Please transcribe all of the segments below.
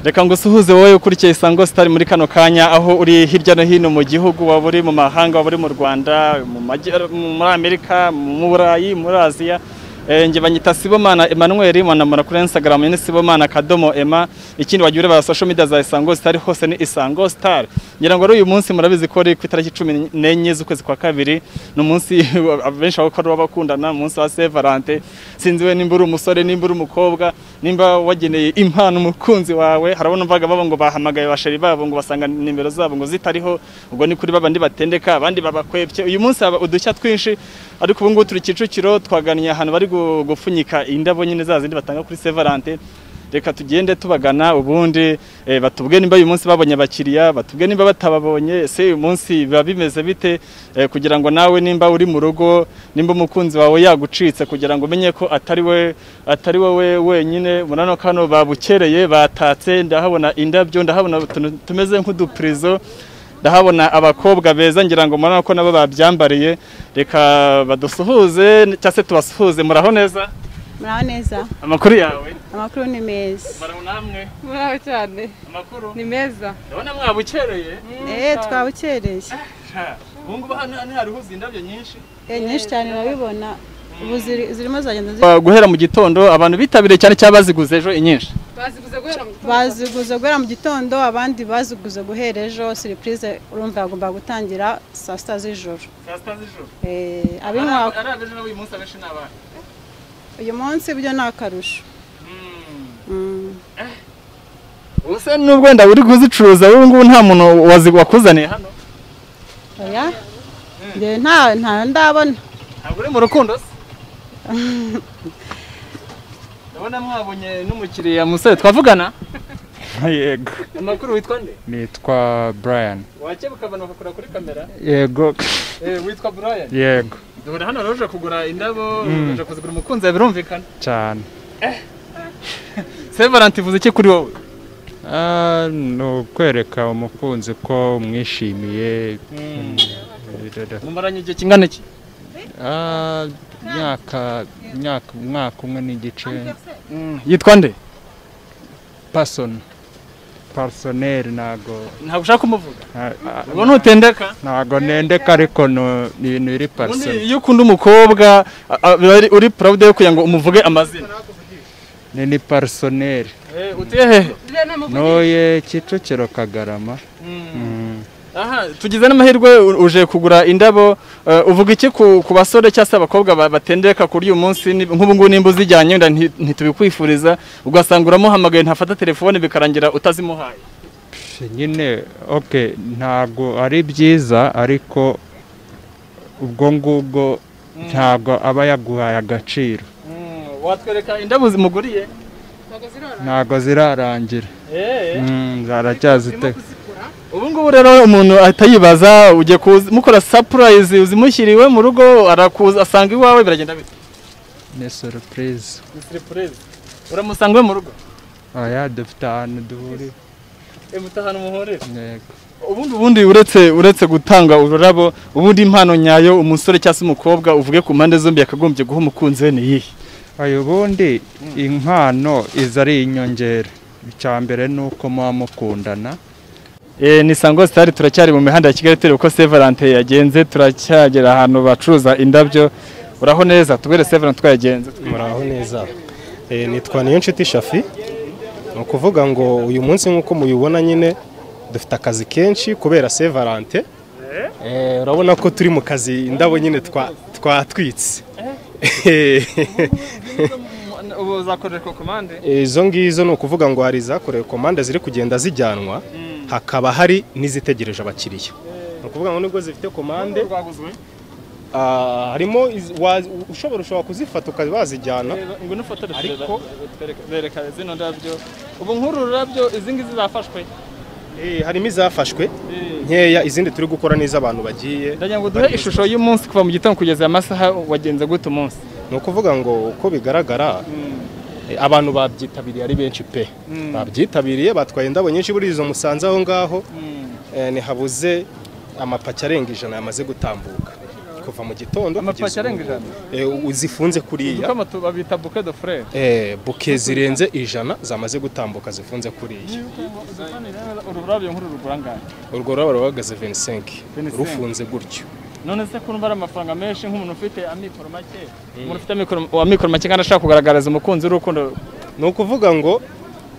reka ngo usuhuze wowe ukurikiye isango sitari muri kano kanya aho uri hirya no hino mu gihugu waba uri mu mahanga waba uri mu rwanda mu Majya- muri amerika mu burayi muri aziya Eh, nge banyita sibomana emmanuel mwanamura kuri instagram ni sibomana akadomo ema ikindi wagira ureba social media za isango star hose ni isango star ngira ngo ari uyu munsi murabizi ko ari ku itariki cumi n'enye z'ukwezi kwa kabiri ni umunsi benshi bakora bakundana umunsi wa saint valentin sinzi we nimba uri umusore nimba uri umukobwa nimba wageneye impano umukunzi wawe harabona mvaga babo ngo bahamagaye bashari babo ngo basanga nimero zabo ngo zitariho ubwo ni kuri babandi batendeka abandi babakwebye uyu munsi haba udushya twinshi ariko ubu ngubu turi Kicukiro twaganiye ahantu bari gu- gupfunyika indabo nyine za zindi batanga kuri saint valentin reka tugende tubagana ubundi eh, batubwe nimba uyu munsi babonye abakiriya batubwe nimba batababonye se uyu munsi biba bimeze bite eh, kugira ngo nawe nimba uri mu rugo nimba umukunzi wawe yagucitse kugira ngo umenye ko atari we atari wowe wenyine murano kano babukereye batatse ndahabona indabyo ndahabona utuntu tumeze nk'udupurizo ndahabona abakobwa beza ngira ngo murano ko nabo babyambariye reka badusuhuze cyangwa se tubasuhuze muraho neza muraho neza amakuru yawe amakuru ni meza muraho namwe muraho cyane amakuru ni meza ndabona mwabukereye eee twabukereye ubungubu hano hari huzuye indabyo nyinshi eee nyinshi cyane urabibona ubu ziri- zirimo zagenda zi- guhera mu gitondo abantu bitabiriye cyane cyangwa baziguze ejo inyinshi baziguze guhera mu gitondo baziguze guhera mu gitondo abandi baziguze guhera ejo siripurize urumva yagomba gutangira saa sita z'ijoro saa sita z'ijoro Eee, ab'inkwaku ari abejo n'uyu munsi abenshi ni abana uyu munsi byo ni akarusho Mm. ubuse nubwo wenda uri kuzicuruza wowe ngubu nta muntu wazi- wakuzaniye hano oya njye nta nta ndabona ntabwo uri mu rukundo se ndabona mwabonye n'umukiriya musore twavugana yego amakuru witwa nde nitwa brian wakebuka abantu bakakura kuri kamera yego witwa Brian yego dore hano rero uje kugura indabo uje kuzigura umukunzi yawe birumvikana cyane se valentin ivuze iki kuri wowe Ah, ni ukwereka umukunzi ko umwishimiye mumaranye igihe kingana iki Ah, myaka myaka umwaka umwe n'igice yitwa nde pasoni parisoneri ntago ntabwo ushaka kumuvuga ah, ah, ubwo ntutendeka ntago nendeka ariko ni ni ibintu biri ubundi parisoni iyo ukunda umukobwa a- a- biba ari- uri proud yo kugira ngo umuvuge amazina ni ni parisoneri utuye hehe ntoye kicukiro kagarama Mm. aha tugize n'amahirwe u- uje kugura indabo eh, uvuga iki ku ku basore cyangwa se abakobwa ba- batendeka kuri uyu munsi Ni- nk'ubu ngubu nimba uzijyanye wenda nti- ntitubikwifuriza ugasanga uramuhamagaye ntafata telefone bikarangira utazimuhaye nyine ok ntabwo ari byiza ariko ubwo ngubwo ntabwo aba yaguhaye agaciro watwereka indabo zimuguriye ntabwo zirora ntabwo zirarangira Mm, zaracyazite ubu ngubu rero umuntu ahita yibaza ugiye kumukora sapurayizi uzimushyiriwe mu rugo arakuza asanga iwawe biragenda bite ni surupurize uramusanga iwe mu rugo oya dufite ahantu duhuriye mutahana umuhorera yego ubundi ubundi uretse uretse gutanga ururabo ubundi impano nyayo umusore cyangwa se umukobwa uvuge ku mpande zombi yakagombye guha umukunzi we ni iyihe ayo ubundi impano iza ari inyongera icya mbere ni uko muba mukundana Eh, ni sango sitari turacyari mu mihanda ya kigali tureba uko Saint Valentin yagenze turacyagera ahantu bacuruza indabyo uraho neza tubwire Saint Valentin uko yagenze muraho neza Eh, nitwa niyonshuti shafi ni ukuvuga ngo uyu munsi nk'uko mubibona nyine dufite akazi kenshi kubera saint valentin Eh, urabona ko turi mu kazi indabo nyine twa- twatwitse ubu uzakoreshwa komande Eh, izo ngizo ni ukuvuga ngo hari izakorewe komande ziri kugenda zijyanwa hakaba hari n'izitegereje abakiriya ni ukuvuga ngo nubwo zifite komande rwaguzwe ah, harimo iz- wa- ushobora ushobora kuzifata ukaba wazijyana ngo nufotore Ariko- bereka zino ndabyo ubu nk'uru rurabyo izi ngizi zafashwe Eh, harimo izafashwe nkeya izindi turi gukora n'iz'abantu bagiye ndagira ngo duhe ishusho y'umunsi kuva mu gitondo kugeza amasaha wagenze gute umunsi ni ukuvuga ngo uko bigaragara eh, abantu babyitabiriye ari benshi pe babyitabiriye batwaye indabo nyinshi buriya izo musanze aho ngaho eh, ntihabuze amapaki arenga ijana yamaze gutambuka kuva mu gitondo Amapaki kugeza arenga ubu. ijana? Eh, zifunze kuriya Kama tu babita bouquet de fleurs. Eh, buke zirenze ijana zamaze gutambuka zifunze kuriya Ururabyo nkuru rugura angahe? urwo rurabo ruhagaze 25 25. rufunze gutyo none se ko ari amafaranga menshi nk'umuntu ufite amikoro make umuntu ufite amikoro- amikoro make kandi ashaka kugaragariza umukunzi w'urukundo ni ukuvuga ngo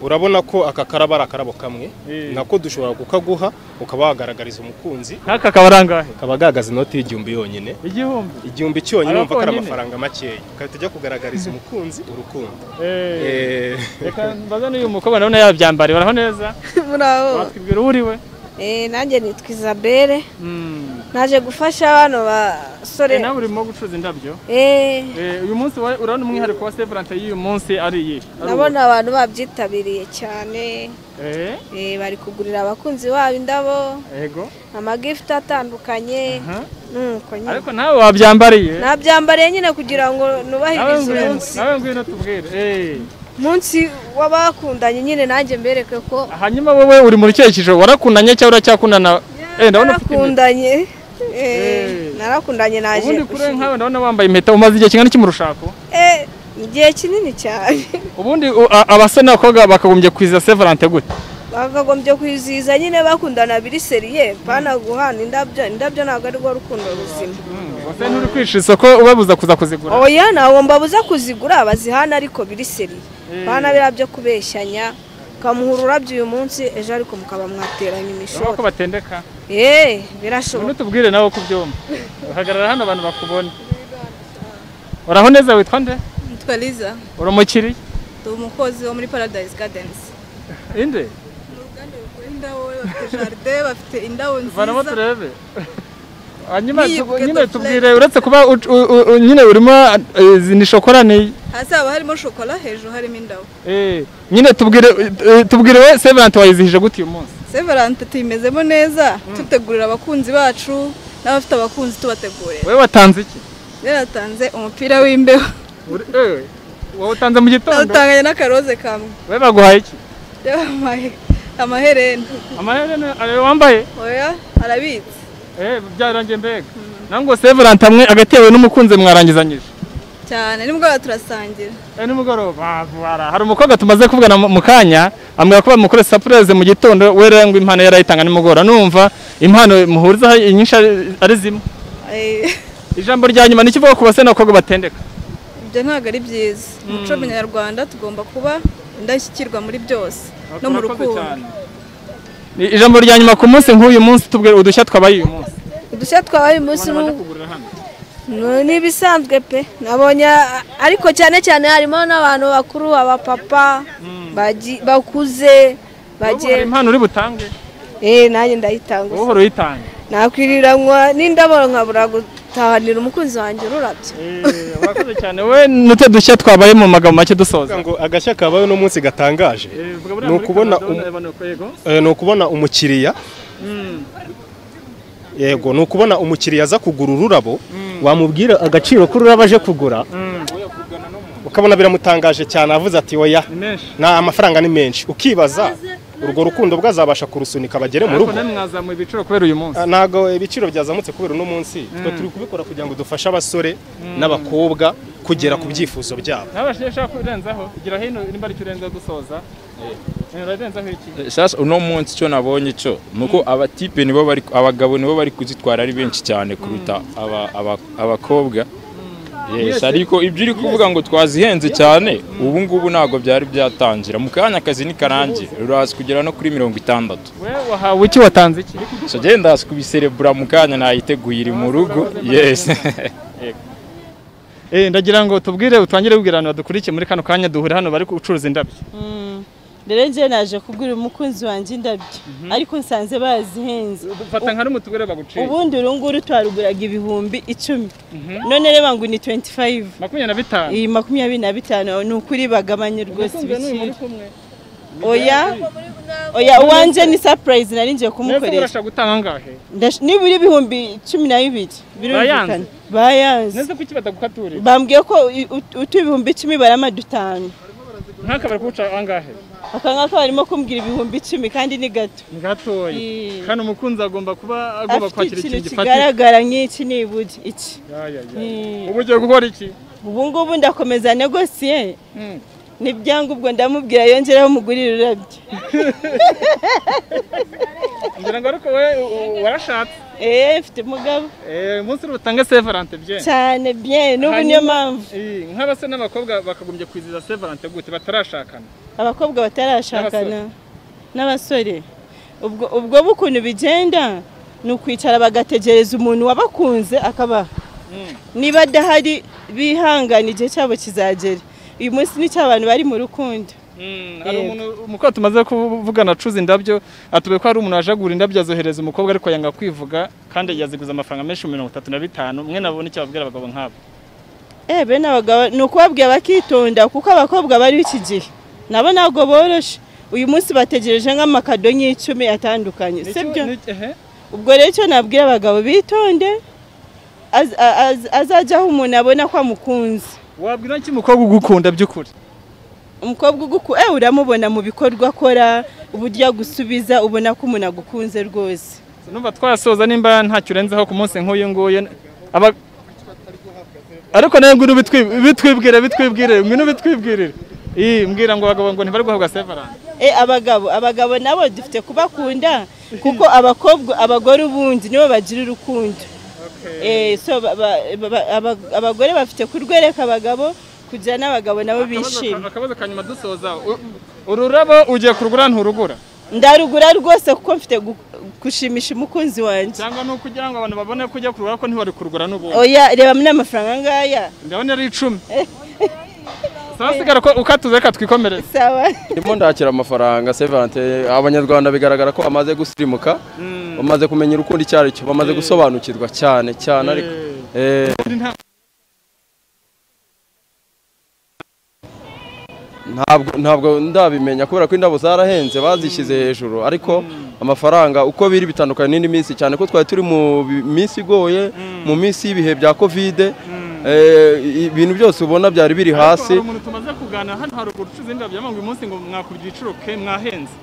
urabona ko aka karaba ari akarabo kamwe Eh. nako dushobora kukaguha ukaba wagaragariza umukunzi nk'aka kaba ari angahe kaba gagaza inoti y'igihumbi yonyine igihumbi igihumbi cyonyine Aba umva ko ari konyine. amafaranga makeya ukaba tujya kugaragariza umukunzi urukundo Eh, Eh, reka mbaze n'uyu mukobwa ndabona yabyambariye baraho neza muraho watwibwira uwo uriwe Eh, nanjye nitwa isabelle Mm. naje gufasha bano Eh, basore nawe urimo gucuruza indabyo Eh, Eh, uyu munsi wa- urabona umwihariko wa severante y'uyu munsi ari iyi Ari uwo. ndabona abantu babyitabiriye cyane Eh, Eh, bari kugurira abakunzi babo indabo yego amagifuti atandukanye Aha. nuko nyine ariko nawe wabyambariye nabyambariye nyine kugira ngo nawe nubahirize ngwino umunsi nawe ngwino tubwire Eh, umunsi w'abakundanye nyine nanjye mbereke ko hanyuma wowe uri mu cyerekezo warakundanye cyangwa uracyakundana Eh, ndabona ufite impeta. narakundanye Eh, Eh. narakundanye naje ubundi kuri we gushima. nkawe ndabona wambaye impeta umaze igihe kingana iki mu rushako Eh, igihe kinini cyane ubundi u- a- abasore n'abakobwa bakagombye kwizihiza severante gute bakagombye kwizihiza nyine bakundana biri seriye pana guhana indabyo indabyo ntabwo arirwo rukundo ruzima ese nturi kwishyura isoko ubabuza kuza kuzigura oya ntabwo mbabuze kuzigura bazihana ariko biri seriye pana biriya byo kubeshyanya ukamuha ururabyo uyu munsi ejo ariko mukaba mwateranya urabona ko imishoro batendeka eee ubundi birashoboka tubwire nawe uko ubyumva uhagarara hano abantu bakubona uraho neza witwa nde Nitwa Liza, uri umukiriya ndi umukozi wo muri Paradise Gardens. inde Indabo bafite jaride, bafite indabo vanamo nziza. turebe hanyuma N'iyi tubu- buketo nyine flavor. tubwire uretse kuba u- u- u- u- nyine urimo eh, izi ni shokora ni Hasi haba harimo shokora, hejuru harimo indabo. eh, nyine tubwire eh, tubwire we severante wayizihije gute uyu munsi Severante tuyimezemo neza, tutegurira abakunzi bacu n'abafite abakunzi tubategurira. wowe watanze iki Yaratanze umupira w'imbeho. Uri- eh, wawutanze mu gitondo Nawutanganye n'akaroze kamwe. we baguhaye iki Reba amahe- amaherena. amaherena ayo wambaye Oya, arabitse. eh byarangiye mbega nawe ngo severante amwe hagati yawe n'umukunzi mwarangizanyije Cyane nimugoroba turasangira. eh nimugoroba bara hari umukobwa tumaze kuvugana mu- mu kanya ambwira ko bamukore surprise mu gitondo we rero ngo impano yarayitanga nimugoroba numva impano muhuriza nyinshi ari- ari zimwe Eh, ijambo rya nyuma nikivuga ku basore n'abakobwa batendeka ibyo ntabwo ari byiza umuco nyarwanda tugomba kuba indashyikirwa muri byose no mu Urakoze rukundo cyane. Ni ijambo rya nyuma ku munsi nk'uyu munsi tubwire udushya twabaye uyu munsi udushya twabaye uyu munsi ni uko. No, ni ibisanzwe pe nabonye a- ariko cyane cyane harimo n'abantu bakuru abapapa bagi- bakuze Wowe hari bagiye impano uri butange Eh, nanjye ndayitanga wowe uhora uyitanga nakwiriranwa n'indabo nkabura gutahanira umukunzi wanjye ururabyo Eh, urakoze cyane we n'ute dushya twabaye mu magambo make dusoza kuvuga ngo agashya kabaye uno munsi gatangaje ni ukubona um- eh, ni ukubona umukiriya yego ni ukubona umukiriya aza kugura ururabo wamubwira agaciro k'ururabo aje kugura ukabona biramutangaje cyane avuze ati oya menshi nta amafaranga ni menshi ukibaza urwo rukundo bwazabasha kurusunika bagere mu ariko rugo namwe mwazamuye ibiciro kubera uyu munsi Ah, ntabwo ibiciro byazamutse kubera uno munsi twe turi kubikora kugira ngo dufashe abasore n'abakobwa kugera ku byifuzo byabo nawe ushaka kurenzaho igira hino nimba aricyo urenzaho dusoza Eh, urarenzaho iki sasa uno munsi icyo nabonye cyo ni uko abatipe nibo bari abagabo nibo bari kuzitwara ari benshi cyane kuruta aba- aba- abakobwa yes ariko ibyo uri kuvuga ngo twazihenze cyane ubu ngubu ntabwo byari byatangira mu kanya akazi nikarangira rurazi kugera no kuri mirongo itandatu we wahawe iki watanze iki so genda ndazi kubiserebura mu kanya nayiteguye iri mu rugo yes Eh, ndagira ngo tubwire utangire wibwira abantu badukurikiye muri kano kanya duhure hano bari gucuruza indabyo rero njyewe naje kubwira umukunzi wanjye indabyo ariko nsanze bazihenze fata nka rumwe tubwire baguciye ubundi uru nguru twaruguraga ibihumbi icumi none reba ngo ni 25 makumyabiri na bitanu iyi makumyabiri na bitanu ni ukuri bagabanye rwose ibiciro oya oya uwanjye ni surprise nari ngiye mwese kumukorera murashaka gutanga angahe Ndash- nibura ibihumbi cumi na bibiri birumvikana bayanze nese kuki badagukaturira bambwiye ko i- ut- utu ibihumbi icumi barama dutanu nk'aka bari kuwuca angahe aka ngaka barimo kumbwira ibihumbi icumi kandi ni gato gatoya Eh. kandi umukunzi agomba kuba agomba afite kwakira ikintu ikintu gifatika kigaragara nk'iki niburi iki Ya, ya, ya. Eh. ubu ugiye gukora iki ubu ngubu ndakomeza negosiye n'ibyangombwa ndamubwira yongeraho umugurire urabyo ngira ngo ariko wowe u- u- warashatse eee mfite umugabo Eh, umunsi uri butange sevarante bye cyane bye n'ubu niyo mpamvu nk'abasore n'abakobwa bakagombye kwizihiza sevarante gute batarashakana abakobwa batarashakana n'abasore ubwo ubwo bukuntu bigenda ni ukwicara bagategereza umuntu wabakunze akabaha niba adahari bihangana igihe cyabo kizagera uyu munsi ni cy'abantu bari mu rukundo hari Yego. umuntu umukobwa tumaze kuvugana acuza indabyo atubwiye ko hari umuntu wajagura indabyo azohereza umukobwa ariko yanga kwivuga kandi yaziguze amafaranga menshi mirongo itatu na bitanu mwe nabona icyo babwira abagabo nk'abo Eh, bene abagabo ni ukubabwira bakitonda kuko abakobwa bariho iki gihe nabo ntabwo boroshe uyu munsi bategereje nk'amakado nk'icumi atandukanye si byo Nicyo- ehe. ubwo rero icyo nabwira abagabo bitonde az- a- az- azajya aho umuntu abona ko amukunze wabwira iki umukobwa ugukunda by'ukuri umukobwa uguku eh, uramubona mu bikorwa akora uburyo agusubiza ubona ko umuntu agukunze rwose numva twasoza nimba ntacyo urenzeho ku munsi nk'uyu nguyu aba ariko nawe ngwino ubitwi- bitwibwire bitwibwire ngwino bitwibwirire iyi mbwira ngo abagabo ngo ntibari guhabwa sevarante Eh, abagabo abagabo nabo dufite kubakunda kuko abakobwa abagore ubundi nibo bagira urukundo Eh, so ba- ba- ba- aba- abagore bafite kurwereka abagabo kugira n'abagabo nabo bishima akabazo ka nyuma dusoza U- ururabo ugiye kurugura nturugura ndarugura rwose kuko mfite gu- gushimisha umukunzi wanjye cyangwa ni ukugira ngo abantu babone ko ujya kurugura ko ntiwari kurugura n'ubundi oya reba muri amafaranga ngaya ndabona ari icumi sawa sigara ko ukatuze reka twikomereze sawa ndimo ndakira amafaranga sevarante abanyarwanda bigaragara ko bamaze gusirimuka bamaze kumenya urukundo icyo ari cyo bamaze gusobanukirwa cyane cyane ariko Eh, ntabwo ntabwo ndabimenya kubera ko indabo zarahenze bazishyize hejuru ariko amafaranga uko biri bitandukanye n'indi minsi cyane ko twari turi mu bi- minsi igoye mu minsi y'ibihe bya kovide Eh, i- ibintu byose ubona byari biri hasi hari umuntu tumaze kuganira hano haruguru ucuruza indabyo yamanga uyu munsi ngo mwakubye igiciro ke mwahenze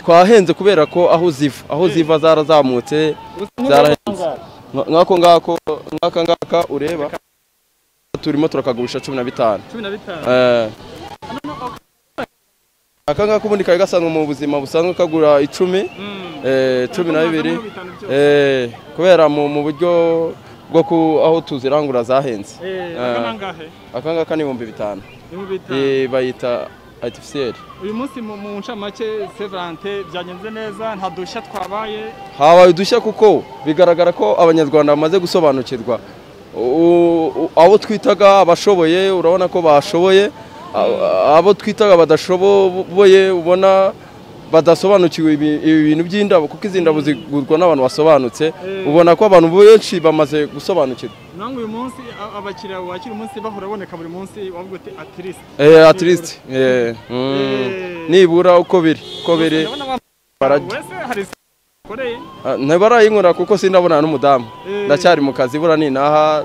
twahenze kubera ko aho ziva aho ziva zarazamutse zarahenze Nka- nk'ako ngako nk'aka ngaka ureba turimo turakagurisha cumi na bitanu cumi na bitanu Eh. aka ngaka ubundi kari gasanzwe mu buzima busanzwe kagura icumi eh, cumi na bibiri Eh, kubera mu mu buryo bwo ku aho tuzirangura zahenze Eh, Eh, aka nangahe? aka ngaka ni ibihumbi bitanu Ibihumbi bitanu. Eh, bayita artificiel uyu munsi mu mu ncamake sevarante byagenze neza nta dushya twabaye habaye udushya kuko bigaragara ko abanyarwanda bamaze gusobanukirwa U- u- abo twitaga abashoboye urabona ko bashoboye A- abo twitaga badashoboye ubona badasobanukiwe ibi ibi bintu by'indabo kuko izi ndabo zigurwa n'abantu basobanutse ubona ko abantu benshi bamaze gusobanukirwa nange uyu munsi a- abakiriya wakira umunsi bahora baboneka buri munsi wavuga uti atirisite Eh, at least eh, mm, nibura uko biri uko biri barajya wese hari isi ukoreye Ah, ntibarayinkora kuko sindabona n'umudamu ndacyari mu kazi bura ninaha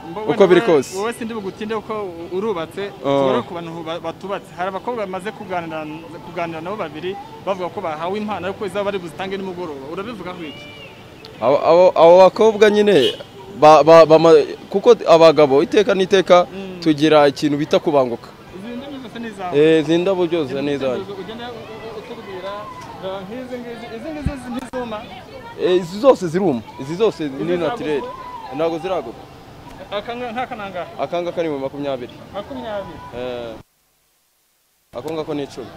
Mbo- uko biri wenda kose wowe wowe sindi bugutinde kuko u- urubatse Oh. tugore ku bantu ba- batubatse hari abakobwa bamaze kuganira kuganira nabo babiri bavuga ko bahawe impano ariko izaba bari buzitange nimugoroba urabivugaho iki Abo- abo abo bakobwa nyine ba- ba- bama- kuko abagabo iteka n'iteka tugira ikintu bita kubanguka izi ndimi zose ni izawe Eh, izi ndabo byose ni izanjye ugenda u- u- utubwira reba nk'izi ngizi izi ngizi ntizuma Eh, izi zose ziruma izi zose ni natirere ntabwo ziraguka aka nga- nk'aka nangahe aka ngaka ni mu makumyabiri makumyabiri Eh, ako ngako ni icumi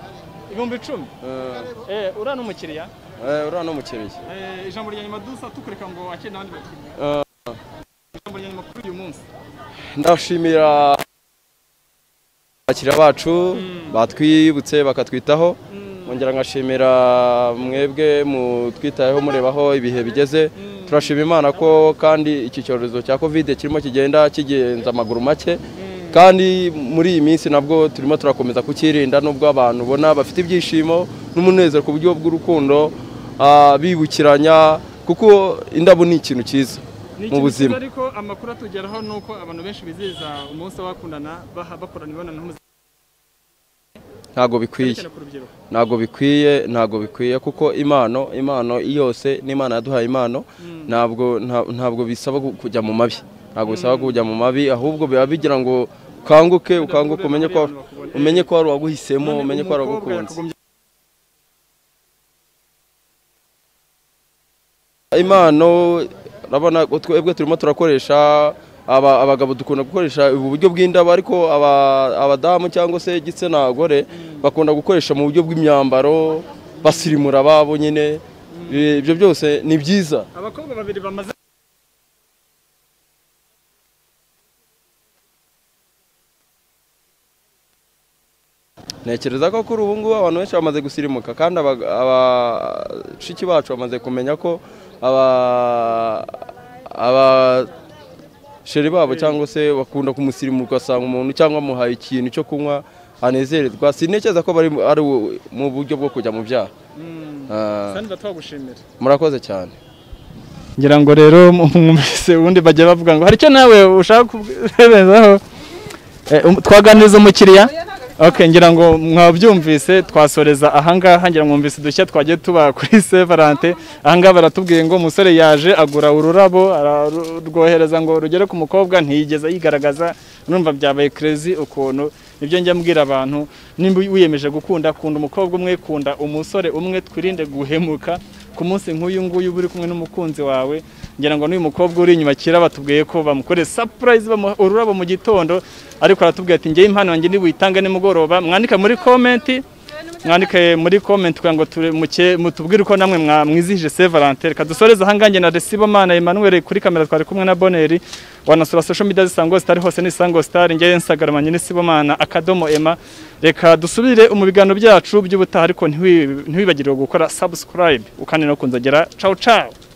ibihumbi icumi Eh, Eh, uriya ni umukiriya eh, uriya ni umukiriya Eh, ijambo rya nyuma dusa tukureka ngo akire n'abandi bakiriya Eh, ijambo rya nyuma kuri uyu munsi ndashimira abakiriya bacu batwibutse bakatwitaho nkongera ngashimira mwebwe mutwitayeho murebaho ibihe bigeze turashima imana ko kandi iki cyorezo cya kovide kirimo kigenda kigenza amaguru make kandi muri iyi minsi nabwo turimo turakomeza kukirinda nubwo abantu ubona bafite ibyishimo n'umunezero ku buryo bw'urukundo ah, bibukiranya kuko indabo ni ikintu cyiza Ni mu ikintu buzima cyiza ariko amakuru atugeraho ni uko abantu benshi bizihiza umunsi w'abakundana baha- bakorana imibonano mpuzabitsina ntabwo bikwiye Cyane ku rubyiruko. ntabwo bikwiye ntabwo bikwiye kuko impano impano yose n'imana yaduhaye impano ntabwo nta- ntabwo bisaba ku- kujya mu mabi ntabwo bisaba kujya mu mabi ahubwo biba bigira ngo ukanguke ukanguke umenye ko umenye ko hari uwaguhisemo umenye ko hari uwagukunze impano urabona ko twebwe turimo turakoresha aba- abagabo dukunda gukoresha ubu buryo bw'indabo ariko aba- abadamu cyangwa se igitsina gore bakunda gukoresha mu buryo bw'imyambaro basirimura ababo nyine I- ibyo byose ni byiza abakobwa babiri bamaze ntekereza ko kuri ubu ngubu abantu benshi bamaze gusirimuka kandi aba- abashiki bacu bamaze kumenya ko aba- abasheri babo cyangwa se bakunda kumusirimuka ugasanga umuntu cyangwa amuhaye ikintu cyo kunywa anezererwa sintekereza ko bari mu- ari u- mu buryo bwo kujya mu byaha Ah, kandi batwagushimira murakoze cyane ngira ngo rero mwumvise ubundi bajya bavuga ngo hari icyo nawe ushaka kubezaho twaganiriza umukiriya ok ngira ngo mwabyumvise twasoreza ahangaha ngira ngo mwumvise udushya twagiye tuba kuri sevarante ahangaha baratubwiye ngo umusore yaje agura ururabo ararwohereza ngo rugere ku mukobwa ntiyigeze yigaragaza numva byabaye kerezi ukuntu nibyo njya mbwira abantu nimba wiyemeje gukunda kunda umukobwa umwe kunda umusore umwe twirinde guhemuka ku munsi nk'uyu nguyu uba uri kumwe n'umukunzi wawe ngira ngo n'uyu mukobwa uri inyuma kera batubwiye ko bamukoreye sapurayizi bamuha ururabo mu gitondo ariko aratubwira ati ngewe impano yanjye ntibuyitange nimugoroba mwandike muri komenti mwandike muri komenti kugira ngo ture- muke- mutubwire uko namwe mwa- mwizihije se valentine reka dusoreze ahangange na resibomana emmanuel kuri kamera twari kumwe na boneri wanasura social media zisango sitari hose ni isango sitari ngewe instagram nyine sibomana akadomo ema reka dusubire mu biganiro byacu by'ubutaha ariko ntiwi- ntiwibagirwe gukora subscribe ukandi no kunzogera ciao ciao